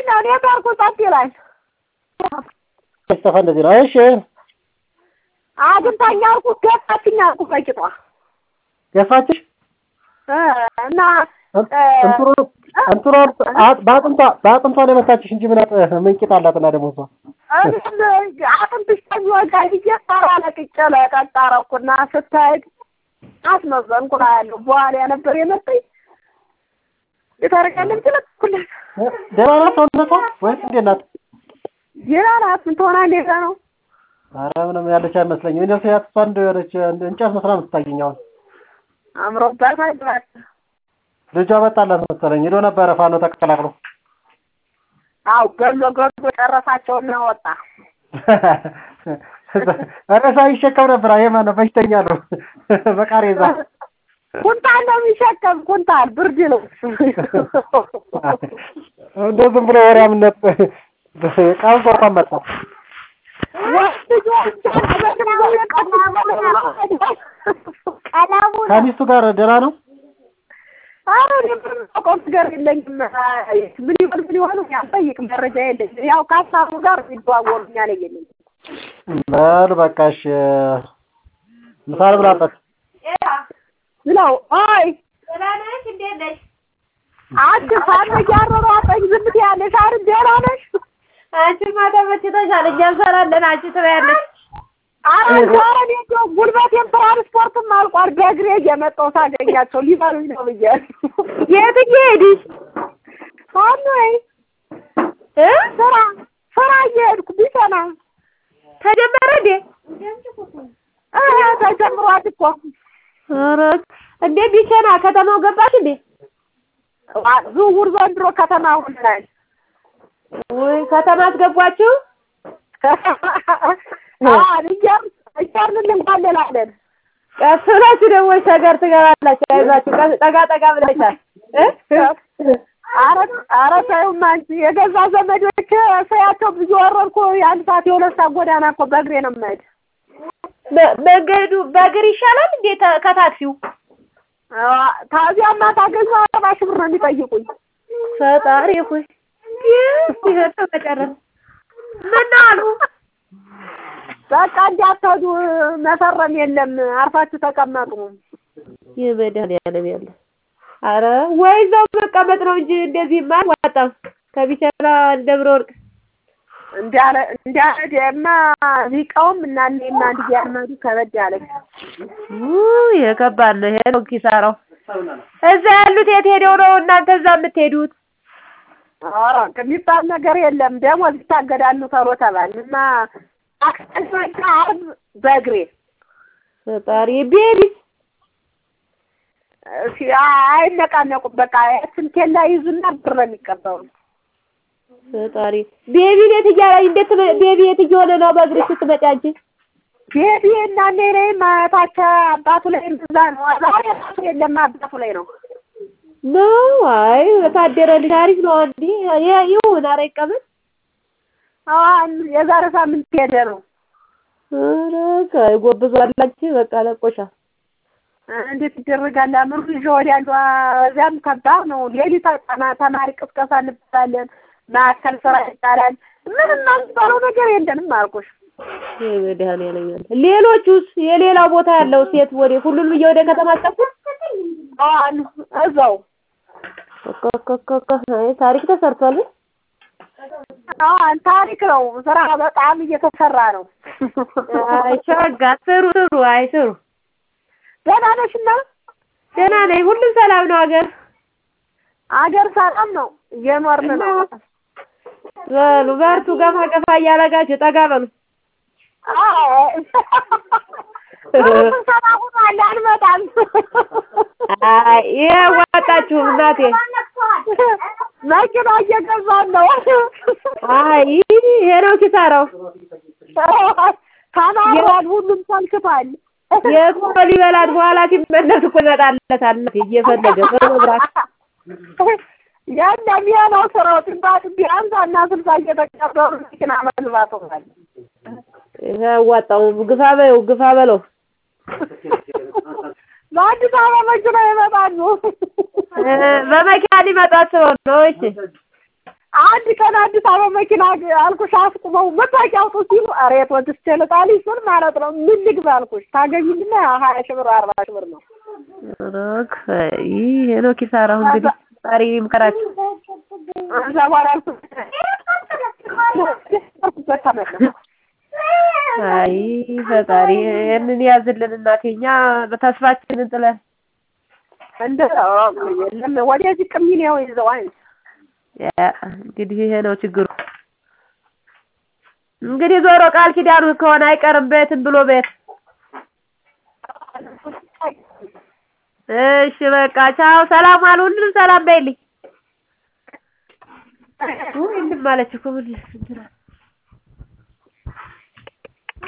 ምንድን ነው ኔትወርኩ ጸጥ ይላል። ስጠፋ እንደዚህ ነው። እሺ አግኝታኝ አልኩት ገፋችኝ አልኩት በቂጧ ገፋችሽ እ እና እንትኑ እንትኑ በአጥንቷ በአጥንቷ ነው የመታችሽ እንጂ ምን አጥ- ምን ቂጥ አላትና ደግሞ እሷ አጥንትሽ ከሚወጋ ብዬ ሳራ ለቅቄ ለቀጥ አደረኩና ስትሄድ አስመዘንኩ እላለሁ። በኋላ ነበር የመጣኝ የታረቀልም ትለቅኩለት ደህና ናት ሰውነቷ ወይስ እንዴት ናት? ሌላ ናት ምን ትሆና እንዴት ነው ኧረ ምንም ያለች አይመስለኝም። እኔ ስያት እሷ እንደ የሆነች እንጨት መስላ ነው የምትታየኝ አሁን። አምሮባት አይባል ልጇ መጣላት መሰለኝ ሄዶ ነበረ ፋኖ ተቀላቅሎ አው ገሎ ገሎ ጨረሳቸውና ወጣ። ሬሳ ይሸከም ነበር። ይሄ ማነው በሽተኛ ነው በቃሬዛ ኩንታል ነው የሚሸከም ኩንታል ብርድ ልብስ እንደ ዝም ብሎ ወሬ አምነት ቃል እንኳን መጣ ቀለሙ ከሚስቱ ጋር ደህና ነው። አረ እኔ ምንም አውቀው ነገር የለኝም። ምን ይሆን ምን ይሆን ያልጠይቅ መረጃ የለኝም። ያው ከሀሳቡ ጋር የሚደዋወሉኛ ላይ የለኝም። በል በቃ እሺ፣ ምሳ ልብላበት። ብለው አይ ደህና ነሽ? እንዴት ነሽ? አንቺ ሳነ እያሯሯጠኝ ዝም ትያለሽ አይደል? ደህና ነሽ? አንቺማ ተመችቶሻል። እኛ እንሰራለን፣ አንቺ ትበያለሽ። አረ ዛሬ እኔ እንደው ጉልበቴም ትራንስፖርትም አልቋል። በእግሬ እየመጣሁ ሳገኛቸው ሊበሉኝ ነው ብዬ የት እየሄድሽ ሳኖይ እ ስራ ስራ እየሄድኩ ቢሰና ተጀመረ እንዴ? እ ተጀምሯል እኮ ኧረ እንዴ ቢቸና ከተማው ገባሽ እንዴ? ዝውውር ዘንድሮ ከተማ ሆነናል። ወይ ከተማ አስገቧችሁ? እያርን እንኳለላለን። ቀስ ብላችሁ ደግሞ ሸገር ትገባላችሁ። አይዟችሁ ቀስ- ጠጋ ጠጋ ብለሻል እ? ኧረ ኧረ ተይውማ አንቺ የገዛ ዘመዶች ሰያቸው ብዙ ወረድኩ። የአንድ ሰዓት የሁለት ሰዓት ጎዳና እኮ በእግሬ ነው የምሄድ። መ- መንገዱ በእግር ይሻላል እንዴ ተ- ከታክሲው? ታዚያማ ታገኘው አርባ ሺህ ብር ነው የሚጠይቁኝ። ፈጣሪ ሆይ ይሄ መጨረስ ምን አሉ? በቃ እንዳትሄዱ መፈረም የለም አርፋችሁ ተቀመጡ። የመድኃኒዓለም ያለ አረ ወይ እዛው መቀመጥ ነው እንጂ እንደዚህማ አልዋጣም። ከቢቸና ደብረ ወርቅ እንዲያለ እንዲያለማ ሊቀውም እና እኔማ አንድ እያልመዱ ከበድ ያለች ውይ ይሄ ከባድ ነው። ይሄ ነው ኪሳራው። እዛ ያሉት የት ሄደው ነው እናንተ እዛ የምትሄዱት? ኧረ የሚባል ነገር የለም። ደሞዝ ይታገዳሉ ተብሎ ተባልን እና አክሰኞና ዓርብ በእግሬ ፈጣሪ ቤቢስ እሺ፣ አይነቃነቁም። በቃ ስልኬን ላይ ይዙና ብር ነው የሚቀበሉ። ፈጣሪ ቤቢ ቤት እያለ እንዴት ትመ- ቤቢ የት እየሆነ ነው በእግርሽ ስትመጪ አንቺ? ቤቢ እና እኔ ላይ ማታቸ አባቱ ላይ እንደዛ ነው። ዛሬ ራሱ የለም አባቱ ላይ ነው። ነው አይ ታደረ ልጅ አሪፍ ነው። አንዲ ይ- ይሁን ኧረ ይቀመጥ። አሁን የዛሬ ሳምንት ሄደ ነው። ኧረ ከ- ጎብዟል አንቺ በቃ ለቆሻል። እንዴት ይደረጋል? አምሩ ይዤ ወዲያሉ እዚያም ከባድ ነው። ሌሊት ተማ- ተማሪ ቅስቀሳ እንባላለን። ማዕከል ስራ ይባላል። ምንም የሚባለው ነገር የለንም አልኩሽ። የመድኃኒዓለም ያለ ሌሎቹስ የሌላ ቦታ ያለው ሴት ወደ ሁሉንም እየወደ ከተማ አስጠፉ። አሁን እዛው ኮኮኮኮ አይ ታሪክ ተሰርቷል። አሁን ታሪክ ነው። ስራ በጣም እየተሰራ ነው። አይ ሸጋ ስሩ ስሩ አይ ስሩ። ደህና ነሽና? ደህና ነኝ። ሁሉም ሰላም ነው ሀገር አገር ሰላም ነው። እየኖርን ነው። በሉ በርቱ። ገፋ ገፋ እያደረጋችሁ ጠጋ በሉ። አዎ ስብሰባ ሆኗል። አንመጣም። አይ ይሄ አዋጣችሁም እናቴ። መኪና እየገዛን ነው። አይ ይሄ ነው ኪሳራው። ተናግሯል። ሁሉም ሰልችቷል። የቆሎ ሊበላት በኋላ ሲመለስ እኮ ይመጣለታል እናቴ እየፈለገ በመብራት ያለም ይሄ ነው ስራው። ጥንባት ቢያንስ እና ስልሳ እየተቀበሉ መኪና መግባት ሆኗል። ይሄ አዋጣውም። ግፋ በይው ግፋ በለው። በአዲስ አበባ መኪና ይመጣሉ። እ በመኪና ሊመጡ አስበው ነው። እሺ አንድ ቀን አዲስ አበባ መኪና አልኩሽ አስቁመው መታወቂያ አውጡ ሲሉ ኧረ የት ወጥቼ ልጣልሽ ስል ማለት ነው ምን ልግባ አልኩሽ ታገኙና ሀያ ሺህ ብር አርባ ሺህ ብር ነው ሮክ ይሄ ነው ኪሳራው። እንግዲህ ፈጣሪ ይምከራችሁ። እዛ በኋላ አልኩሽ አይ ፈጣሪ ይህንን ያዝልን እናቴ። እኛ ተስፋችንን ጥለን እንደ የለም ወደዚህ ቅሚን ያው ይዘው አይ ያ እንግዲህ ይሄ ነው ችግሩ። እንግዲህ ዞሮ ቃል ኪዳኑ ከሆነ አይቀርም ቤትም ብሎ ቤት። እሺ በቃ ቻው፣ ሰላም አሉ። ሁሉንም ሰላም በይልኝ። ውይ እንድም አለች እኮ ምን እንትን አለ